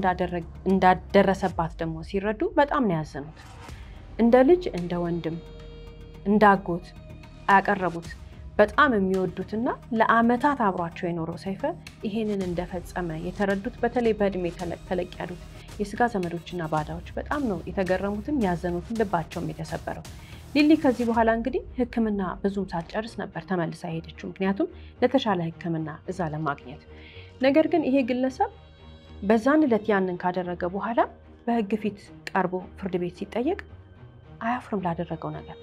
S1: እንዳደረሰባት ደግሞ ሲረዱ በጣም ነው ያዘኑት። እንደ ልጅ እንደ ወንድም እንዳጎት ያቀረቡት በጣም የሚወዱትና ለአመታት አብሯቸው የኖረው ሰይፈ ይሄንን እንደፈጸመ የተረዱት በተለይ በእድሜ ተለቅ ያሉት የስጋ ዘመዶችና ባዳዎች በጣም ነው የተገረሙትም ያዘኑትም ልባቸውም የተሰበረው። ሊሊ ከዚህ በኋላ እንግዲህ ሕክምና ብዙም ሳትጨርስ ነበር ተመልሳ ሄደችው። ምክንያቱም ለተሻለ ሕክምና እዛ ለማግኘት ነገር ግን ይሄ ግለሰብ በዛን ዕለት ያንን ካደረገ በኋላ በህግ ፊት ቀርቦ ፍርድ ቤት ሲጠየቅ አያፍርም ላደረገው ነገር።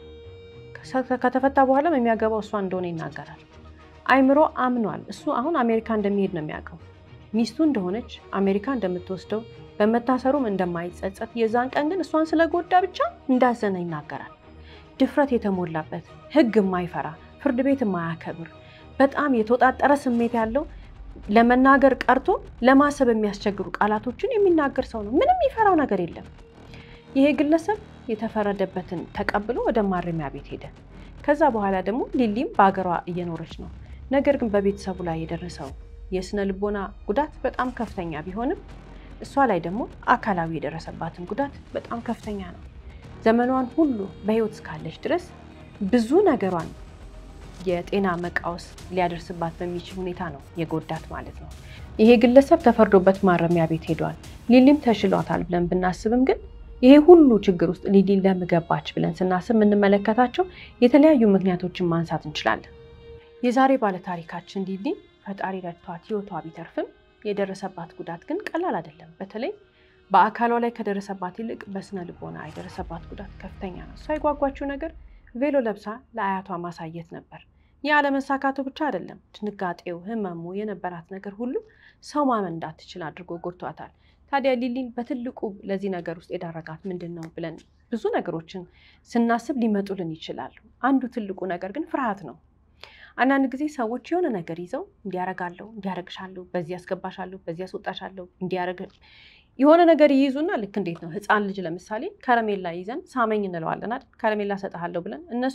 S1: ከተፈታ በኋላም የሚያገባው እሷ እንደሆነ ይናገራል። አይምሮ አምኗል። እሱ አሁን አሜሪካ እንደሚሄድ ነው የሚያውቀው። ሚስቱ እንደሆነች አሜሪካ እንደምትወስደው በመታሰሩም እንደማይጸጸት የዛን ቀን ግን እሷን ስለጎዳ ብቻ እንዳዘነ ይናገራል። ድፍረት የተሞላበት ህግ የማይፈራ ፍርድ ቤት የማያከብር በጣም የተወጣጠረ ስሜት ያለው ለመናገር ቀርቶ ለማሰብ የሚያስቸግሩ ቃላቶችን የሚናገር ሰው ነው። ምንም የሚፈራው ነገር የለም። ይሄ ግለሰብ የተፈረደበትን ተቀብሎ ወደ ማረሚያ ቤት ሄደ። ከዛ በኋላ ደግሞ ሊሊም በሀገሯ እየኖረች ነው። ነገር ግን በቤተሰቡ ላይ የደረሰው የስነ ልቦና ጉዳት በጣም ከፍተኛ ቢሆንም እሷ ላይ ደግሞ አካላዊ የደረሰባትን ጉዳት በጣም ከፍተኛ ነው። ዘመኗን ሁሉ በህይወት እስካለች ድረስ ብዙ ነገሯን የጤና መቃወስ ሊያደርስባት በሚችል ሁኔታ ነው የጎዳት ማለት ነው። ይሄ ግለሰብ ተፈርዶበት ማረሚያ ቤት ሄዷል። ሊሊም ተሽሏታል ብለን ብናስብም ግን ይሄ ሁሉ ችግር ውስጥ ሊሊ ለምን ገባች ብለን ስናስብ የምንመለከታቸው የተለያዩ ምክንያቶችን ማንሳት እንችላለን። የዛሬ ባለታሪካችን ሊሊ ፈጣሪ ረድቷት ህይወቷ ቢተርፍም የደረሰባት ጉዳት ግን ቀላል አይደለም። በተለይ በአካሏ ላይ ከደረሰባት ይልቅ በስነ ልቦና የደረሰባት ጉዳት ከፍተኛ ነው። እሷ የጓጓችው ነገር ቬሎ ለብሳ ለአያቷ ማሳየት ነበር። ይህ አለመሳካቱ ብቻ አይደለም፣ ድንጋጤው፣ ህመሙ የነበራት ነገር ሁሉ ሰው ማመን እንዳትችል አድርጎ ጎድቷታል። ታዲያ ሊሊን በትልቁ ለዚህ ነገር ውስጥ የዳረጋት ምንድን ነው ብለን ብዙ ነገሮችን ስናስብ ሊመጡልን ይችላሉ። አንዱ ትልቁ ነገር ግን ፍርሃት ነው። አንዳንድ ጊዜ ሰዎች የሆነ ነገር ይዘው እንዲያረጋለሁ፣ እንዲያረግሻለሁ፣ በዚህ ያስገባሻለሁ፣ በዚህ ያስወጣሻለሁ፣ እንዲያረግ የሆነ ነገር ይይዙና ልክ እንዴት ነው ህፃን ልጅ ለምሳሌ ከረሜላ ይዘን ሳመኝ እንለዋለን አይደል? ከረሜላ ሰጠሃለሁ ብለን እነሱም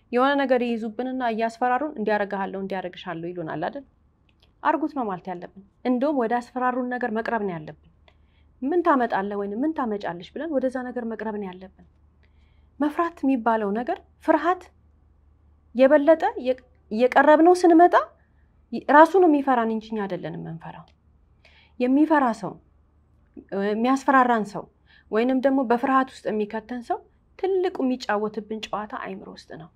S1: የሆነ ነገር ይይዙብንና እያስፈራሩን እንዲያረግሃለሁ እንዲያረግሻለሁ ይሉናል አይደል? አርጉት ነው ማለት ያለብን። እንደውም ወደ አስፈራሩን ነገር መቅረብ ነው ያለብን። ምን ታመጣለህ ወይም ምን ታመጫለሽ ብለን ወደዛ ነገር መቅረብ ነው ያለብን። መፍራት የሚባለው ነገር ፍርሃት የበለጠ እየቀረብነው ስንመጣ ራሱ ነው የሚፈራን እንጂ እኛ አይደለንም የምንፈራው። የሚፈራ ሰው የሚያስፈራራን ሰው ወይንም ደግሞ በፍርሃት ውስጥ የሚከተን ሰው ትልቁ የሚጫወትብን ጨዋታ አይምሮ ውስጥ ነው።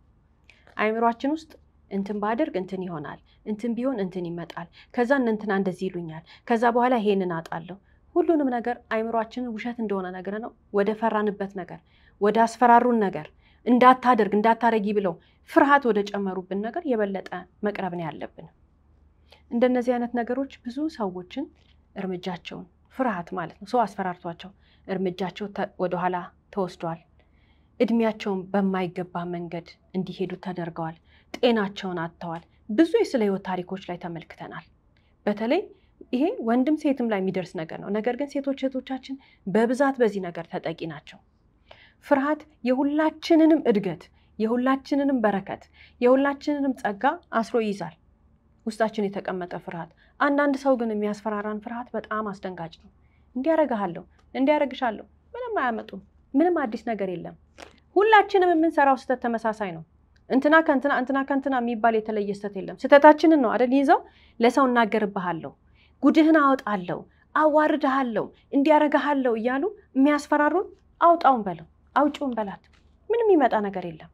S1: አይምሯችን ውስጥ እንትን ባደርግ እንትን ይሆናል፣ እንትን ቢሆን እንትን ይመጣል፣ ከዛ እንትና እንደዚህ ይሉኛል፣ ከዛ በኋላ ይሄንን አጣለሁ። ሁሉንም ነገር አይምሯችንን ውሸት እንደሆነ ነገር ነው ወደ ፈራንበት ነገር ወደ አስፈራሩን ነገር እንዳታደርግ እንዳታረጊ ብለው ፍርሃት ወደ ጨመሩብን ነገር የበለጠ መቅረብ ነው ያለብን። እንደነዚህ አይነት ነገሮች ብዙ ሰዎችን እርምጃቸውን ፍርሃት ማለት ነው ሰው አስፈራርቷቸው እርምጃቸው ወደኋላ ተወስዷል። እድሜያቸውን በማይገባ መንገድ እንዲሄዱ ተደርገዋል። ጤናቸውን አጥተዋል። ብዙ የስለ ህይወት ታሪኮች ላይ ተመልክተናል። በተለይ ይሄ ወንድም ሴትም ላይ የሚደርስ ነገር ነው። ነገር ግን ሴቶች እህቶቻችን በብዛት በዚህ ነገር ተጠቂ ናቸው። ፍርሃት የሁላችንንም እድገት፣ የሁላችንንም በረከት፣ የሁላችንንም ጸጋ አስሮ ይይዛል። ውስጣችን የተቀመጠ ፍርሃት። አንዳንድ ሰው ግን የሚያስፈራራን ፍርሃት በጣም አስደንጋጭ ነው። እንዲያረግሃለሁ፣ እንዲያረግሻለሁ፣ ምንም አያመጡም። ምንም አዲስ ነገር የለም። ሁላችንም የምንሰራው ስህተት ተመሳሳይ ነው። እንትና ከንትና እንትና ከንትና የሚባል የተለየ ስህተት የለም። ስህተታችንን ነው አደል ይዘው ለሰው እናገርብሃለሁ፣ ጉድህን አወጣለሁ፣ አዋርድሃለሁ፣ እንዲያረግሃለሁ እያሉ የሚያስፈራሩን አውጣውን በለው አውጪውን በላት። ምንም የሚመጣ ነገር የለም።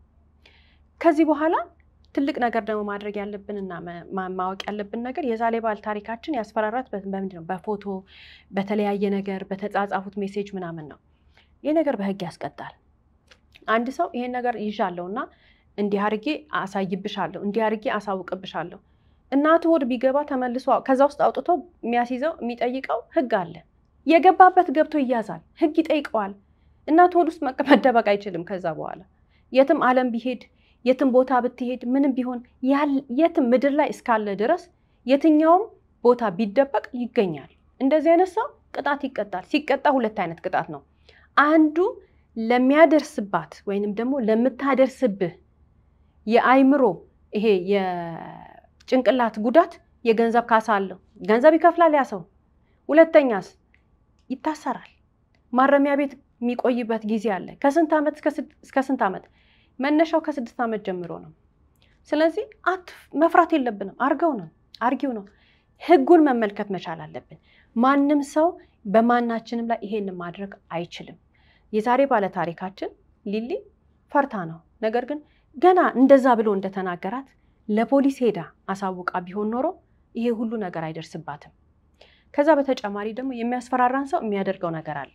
S1: ከዚህ በኋላ ትልቅ ነገር ደግሞ ማድረግ ያለብንና ማወቅ ያለብን ነገር የዛሬ ባል ታሪካችን ያስፈራራት በምንድን ነው? በፎቶ በተለያየ ነገር በተጻጻፉት ሜሴጅ ምናምን ነው። ይህ ነገር በህግ ያስቀጣል። አንድ ሰው ይሄን ነገር ይዣለሁ እና እንዲህ አድርጌ አሳይብሻለሁ፣ እንዲህ አድርጌ አሳውቅብሻለሁ እናቱ ሆድ ቢገባ ተመልሶ ከዛ ውስጥ አውጥቶ የሚያስይዘው የሚጠይቀው ህግ አለ። የገባበት ገብቶ ይያዛል። ህግ ይጠይቀዋል። እናቱ ሆድ ውስጥ መደበቅ አይችልም። ከዛ በኋላ የትም ዓለም ቢሄድ የትም ቦታ ብትሄድ ምንም ቢሆን የትም ምድር ላይ እስካለ ድረስ የትኛውም ቦታ ቢደበቅ ይገኛል። እንደዚህ አይነት ሰው ቅጣት ይቀጣል። ሲቀጣ ሁለት አይነት ቅጣት ነው። አንዱ ለሚያደርስባት ወይንም ደግሞ ለምታደርስብህ የአይምሮ ይሄ የጭንቅላት ጉዳት የገንዘብ ካሳ አለው። ገንዘብ ይከፍላል ያ ሰው። ሁለተኛስ ይታሰራል። ማረሚያ ቤት የሚቆይበት ጊዜ አለ። ከስንት ዓመት እስከ ስንት ዓመት? መነሻው ከስድስት ዓመት ጀምሮ ነው። ስለዚህ አት መፍራት የለብንም። አርገው ነው አርጊው ነው። ህጉን መመልከት መቻል አለብን። ማንም ሰው በማናችንም ላይ ይሄንን ማድረግ አይችልም። የዛሬ ባለ ታሪካችን ሊሊ ፈርታ ነው። ነገር ግን ገና እንደዛ ብሎ እንደተናገራት ለፖሊስ ሄዳ አሳውቃ ቢሆን ኖሮ ይሄ ሁሉ ነገር አይደርስባትም። ከዛ በተጨማሪ ደግሞ የሚያስፈራራን ሰው የሚያደርገው ነገር አለ።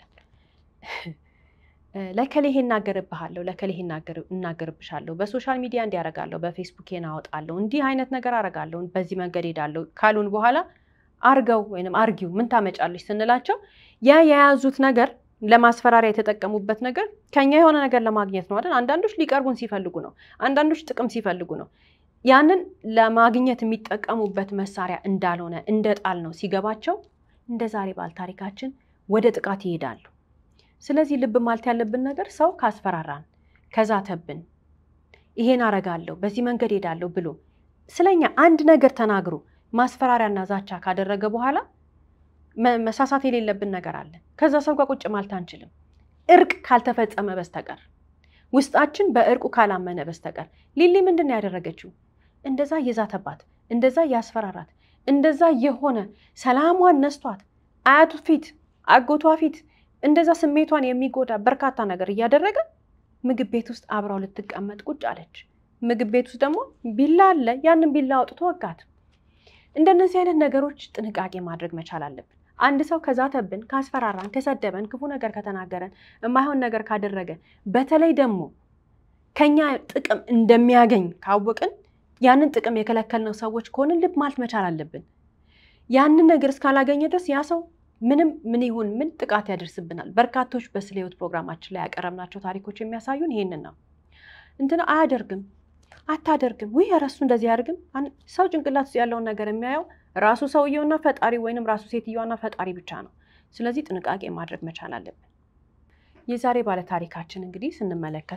S1: ለከሌ ይሄ እናገርብሃለሁ፣ ለከሌ ይሄ እናገርብሻለሁ፣ በሶሻል ሚዲያ እንዲያረጋለሁ፣ በፌስቡኬን አወጣለሁ፣ እንዲህ አይነት ነገር አረጋለሁ፣ በዚህ መንገድ ሄዳለሁ ካሉን በኋላ አርገው ወይም አርጊው ምን ታመጫለች ስንላቸው ያ የያዙት ነገር ለማስፈራሪያ የተጠቀሙበት ነገር ከኛ የሆነ ነገር ለማግኘት ነው አይደል? አንዳንዶች ሊቀርቡን ሲፈልጉ ነው። አንዳንዶች ጥቅም ሲፈልጉ ነው። ያንን ለማግኘት የሚጠቀሙበት መሳሪያ እንዳልሆነ እንደ ጣል ነው ሲገባቸው፣ እንደ ዛሬ ባል ታሪካችን ወደ ጥቃት ይሄዳሉ። ስለዚህ ልብ ማለት ያለብን ነገር ሰው ካስፈራራን፣ ከዛተብን፣ ይሄን አረጋለሁ፣ በዚህ መንገድ ሄዳለሁ ብሎ ስለኛ አንድ ነገር ተናግሮ ማስፈራሪያና ዛቻ ካደረገ በኋላ መሳሳት የሌለብን ነገር አለ። ከዛ ሰው ጋር ቁጭ ማለት አንችልም፣ እርቅ ካልተፈጸመ በስተቀር ውስጣችን በእርቁ ካላመነ በስተቀር። ሊሊ ምንድን ነው ያደረገችው? እንደዛ እየዛተባት፣ እንደዛ እያስፈራራት፣ እንደዛ የሆነ ሰላሟን ነስቷት፣ አያቱ ፊት፣ አጎቷ ፊት እንደዛ ስሜቷን የሚጎዳ በርካታ ነገር እያደረገ ምግብ ቤት ውስጥ አብራው ልትቀመጥ ቁጭ አለች። ምግብ ቤት ውስጥ ደግሞ ቢላ አለ። ያንን ቢላ አውጥቶ ወጋት። እንደነዚህ አይነት ነገሮች ጥንቃቄ ማድረግ መቻል አለብን። አንድ ሰው ከዛተብን፣ ካስፈራራን፣ ከሰደበን፣ ክፉ ነገር ከተናገረን፣ የማይሆን ነገር ካደረገ፣ በተለይ ደግሞ ከኛ ጥቅም እንደሚያገኝ ካወቅን ያንን ጥቅም የከለከልነው ሰዎች ከሆንን ልብ ማለት መቻል አለብን። ያንን ነገር እስካላገኘ ድረስ ያ ሰው ምንም ምን ይሁን ምን ጥቃት ያደርስብናል። በርካቶች በስለ ሕይወት ፕሮግራማችን ላይ ያቀረብናቸው ታሪኮች የሚያሳዩን ይሄንን ነው። እንትና አያደርግም አታደርግም፣ ውይ ረሱ እንደዚህ አያደርግም። ሰው ጭንቅላት ውስጥ ያለውን ነገር የሚያየው ራሱ ሰውየውና ፈጣሪ ወይንም ራሱ ሴትዮዋና ፈጣሪ ብቻ ነው። ስለዚህ ጥንቃቄ ማድረግ መቻል አለብን። የዛሬ ባለ ታሪካችን እንግዲህ ስንመለከተው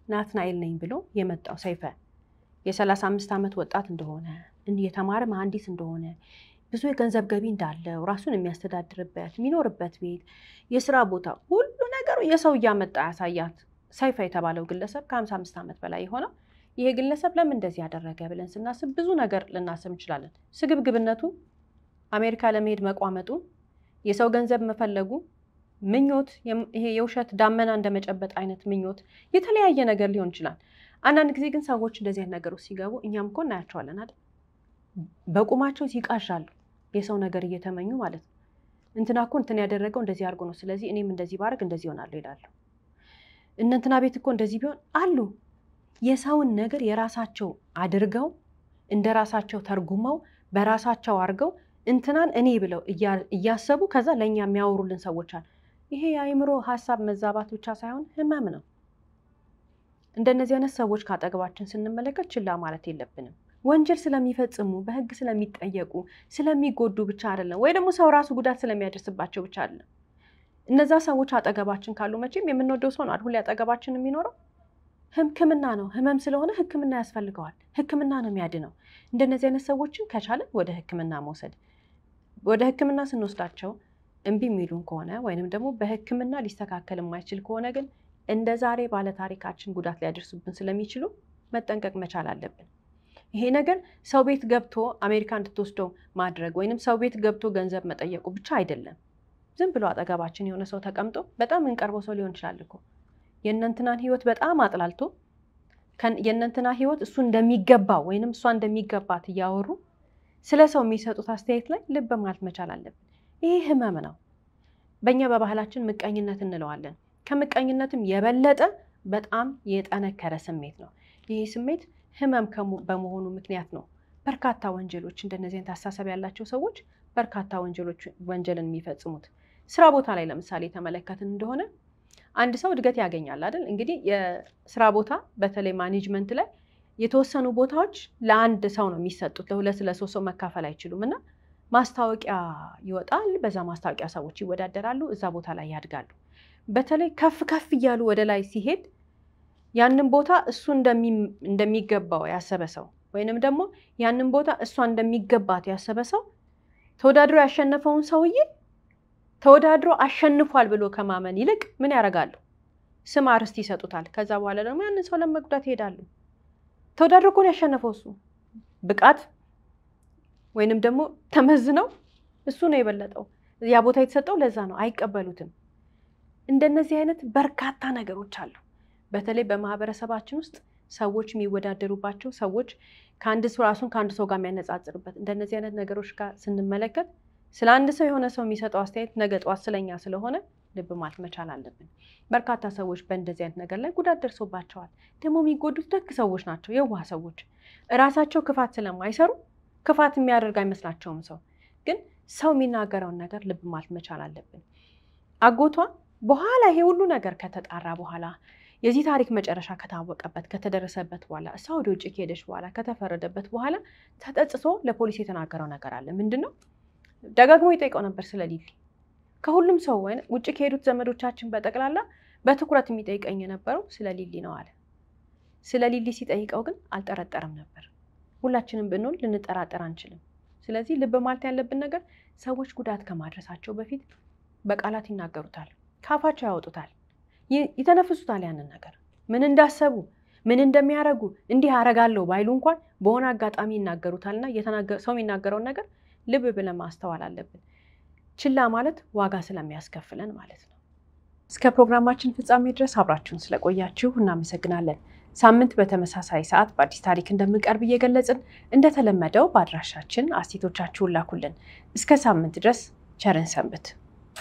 S1: ናትናኤል ነኝ ብሎ የመጣው ሰይፈ የሰላሳ አምስት ዓመት ወጣት እንደሆነ የተማረ መሐንዲስ እንደሆነ ብዙ የገንዘብ ገቢ እንዳለው ራሱን የሚያስተዳድርበት የሚኖርበት ቤት፣ የስራ ቦታ፣ ሁሉ ነገሩ የሰው እያመጣ ያሳያት ሰይፈ የተባለው ግለሰብ ከሀምሳ አምስት ዓመት በላይ የሆነው ይሄ ግለሰብ ለምን እንደዚህ ያደረገ ብለን ስናስብ ብዙ ነገር ልናስብ እንችላለን። ስግብግብነቱ፣ አሜሪካ ለመሄድ መቋመጡ፣ የሰው ገንዘብ መፈለጉ፣ ምኞት፣ ይሄ የውሸት ዳመና እንደመጨበጥ አይነት ምኞት፣ የተለያየ ነገር ሊሆን ይችላል። አንዳንድ ጊዜ ግን ሰዎች እንደዚህ አይነት ነገር ውስጥ ሲገቡ እኛም እኮ እናያቸዋለን አይደል? በቁማቸው ሲቃዣሉ የሰው ነገር እየተመኙ ማለት ነው። እንትና እኮ እንትን ያደረገው እንደዚህ አድርጎ ነው፣ ስለዚህ እኔም እንደዚህ ባደርግ እንደዚህ ይሆናለሁ ይላሉ። እነ እንትና ቤት እኮ እንደዚህ ቢሆን አሉ። የሰውን ነገር የራሳቸው አድርገው እንደ ራሳቸው ተርጉመው በራሳቸው አድርገው እንትናን እኔ ብለው እያሰቡ ከዛ ለእኛ የሚያወሩልን ሰዎች አሉ። ይሄ የአእምሮ ሀሳብ መዛባት ብቻ ሳይሆን ህመም ነው። እንደነዚህ አይነት ሰዎች ከአጠገባችን ስንመለከት ችላ ማለት የለብንም። ወንጀል ስለሚፈጽሙ በህግ ስለሚጠየቁ ስለሚጎዱ ብቻ አይደለም፣ ወይ ደግሞ ሰው ራሱ ጉዳት ስለሚያደርስባቸው ብቻ አይደለም። እነዛ ሰዎች አጠገባችን ካሉ መቼም የምንወደው ሰው ነው አይደል? ሁሌ አጠገባችን የሚኖረው ህክምና ነው። ህመም ስለሆነ ህክምና ያስፈልገዋል። ህክምና ነው የሚያድነው። እንደነዚህ አይነት ሰዎችን ከቻለን ወደ ህክምና መውሰድ ወደ ህክምና ስንወስዳቸው እምቢ የሚሉን ከሆነ ወይንም ደግሞ በህክምና ሊስተካከል የማይችል ከሆነ ግን እንደ ዛሬ ባለታሪካችን ጉዳት ሊያደርሱብን ስለሚችሉ መጠንቀቅ መቻል አለብን። ይሄ ነገር ሰው ቤት ገብቶ አሜሪካ እንድትወስደው ማድረግ ወይንም ሰው ቤት ገብቶ ገንዘብ መጠየቁ ብቻ አይደለም። ዝም ብሎ አጠገባችን የሆነ ሰው ተቀምጦ በጣም እንቀርበው ሰው ሊሆን ይችላል እኮ የእነንትናን ህይወት በጣም አጥላልቶ የእነንትና ህይወት እሱ እንደሚገባው ወይንም እሷ እንደሚገባት እያወሩ ስለ ሰው የሚሰጡት አስተያየት ላይ ልብ ማለት መቻል አለብን። ይሄ ህመም ነው። በእኛ በባህላችን ምቀኝነት እንለዋለን። ከምቀኝነትም የበለጠ በጣም የጠነከረ ስሜት ነው። ይህ ስሜት ህመም በመሆኑ ምክንያት ነው በርካታ ወንጀሎች እንደነዚህ አይነት አስተሳሰብ ያላቸው ሰዎች በርካታ ወንጀሎች ወንጀልን የሚፈጽሙት። ስራ ቦታ ላይ ለምሳሌ የተመለከትን እንደሆነ አንድ ሰው እድገት ያገኛል አይደል? እንግዲህ የስራ ቦታ በተለይ ማኔጅመንት ላይ የተወሰኑ ቦታዎች ለአንድ ሰው ነው የሚሰጡት፣ ለሁለት ለሶስት ሰው መካፈል አይችሉም። እና ማስታወቂያ ይወጣል። በዛ ማስታወቂያ ሰዎች ይወዳደራሉ፣ እዛ ቦታ ላይ ያድጋሉ። በተለይ ከፍ ከፍ እያሉ ወደ ላይ ሲሄድ ያንን ቦታ እሱ እንደሚገባው ያሰበ ሰው ወይንም ደግሞ ያንን ቦታ እሷ እንደሚገባት ያሰበ ሰው ተወዳድሮ ያሸነፈውን ሰውዬ ተወዳድሮ አሸንፏል ብሎ ከማመን ይልቅ ምን ያደርጋሉ? ስም አርስት ይሰጡታል። ከዛ በኋላ ደግሞ ያንን ሰው ለመጉዳት ይሄዳሉ። ተወዳድሮ እኮ ነው ያሸነፈው እሱ ብቃት ወይንም ደግሞ ተመዝነው እሱ ነው የበለጠው። ያ ቦታ የተሰጠው ለዛ ነው። አይቀበሉትም። እንደነዚህ አይነት በርካታ ነገሮች አሉ። በተለይ በማህበረሰባችን ውስጥ ሰዎች የሚወዳደሩባቸው ሰዎች ከአንድ ሰው ራሱን ከአንድ ሰው ጋር የሚያነጻጽርበት እንደነዚህ አይነት ነገሮች ጋር ስንመለከት ስለ አንድ ሰው የሆነ ሰው የሚሰጠው አስተያየት ነገ ጠዋት ስለኛ ስለሆነ ልብ ማለት መቻል አለብን። በርካታ ሰዎች በእንደዚህ አይነት ነገር ላይ ጉዳት ደርሶባቸዋል። ደግሞ የሚጎዱት ደግ ሰዎች ናቸው፣ የዋህ ሰዎች እራሳቸው ክፋት ስለማይሰሩ ክፋት የሚያደርግ አይመስላቸውም። ሰው ግን ሰው የሚናገረውን ነገር ልብ ማለት መቻል አለብን። አጎቷ በኋላ ይሄ ሁሉ ነገር ከተጣራ በኋላ የዚህ ታሪክ መጨረሻ ከታወቀበት ከተደረሰበት በኋላ እሷ ወደ ውጭ ከሄደች በኋላ ከተፈረደበት በኋላ ተጠጽቶ ለፖሊስ የተናገረው ነገር አለ። ምንድን ነው? ደጋግሞ ይጠይቀው ነበር ስለ ሊሊ። ከሁሉም ሰው ወይ ውጭ ከሄዱት ዘመዶቻችን በጠቅላላ በትኩረት የሚጠይቀኝ የነበረው ስለ ሊሊ ነው አለ። ስለ ሊሊ ሲጠይቀው ግን አልጠረጠረም ነበር። ሁላችንም ብንሆን ልንጠራጠር አንችልም። ስለዚህ ልብ ማለት ያለብን ነገር ሰዎች ጉዳት ከማድረሳቸው በፊት በቃላት ይናገሩታል፣ ካፋቸው ያወጡታል፣ ይተነፍሱታል። ያንን ነገር ምን እንዳሰቡ ምን እንደሚያደርጉ እንዲህ አደርጋለሁ ባይሉ እንኳን በሆነ አጋጣሚ ይናገሩታልና ሰው የሚናገረውን ነገር ልብ ብለን ማስተዋል አለብን። ችላ ማለት ዋጋ ስለሚያስከፍለን ማለት ነው። እስከ ፕሮግራማችን ፍጻሜ ድረስ አብራችሁን ስለቆያችሁ እናመሰግናለን። ሳምንት በተመሳሳይ ሰዓት በአዲስ ታሪክ እንደምንቀርብ እየገለጽን እንደተለመደው በአድራሻችን አስቴቶቻችሁን ላኩልን። እስከ ሳምንት ድረስ ቸርን ሰንብት።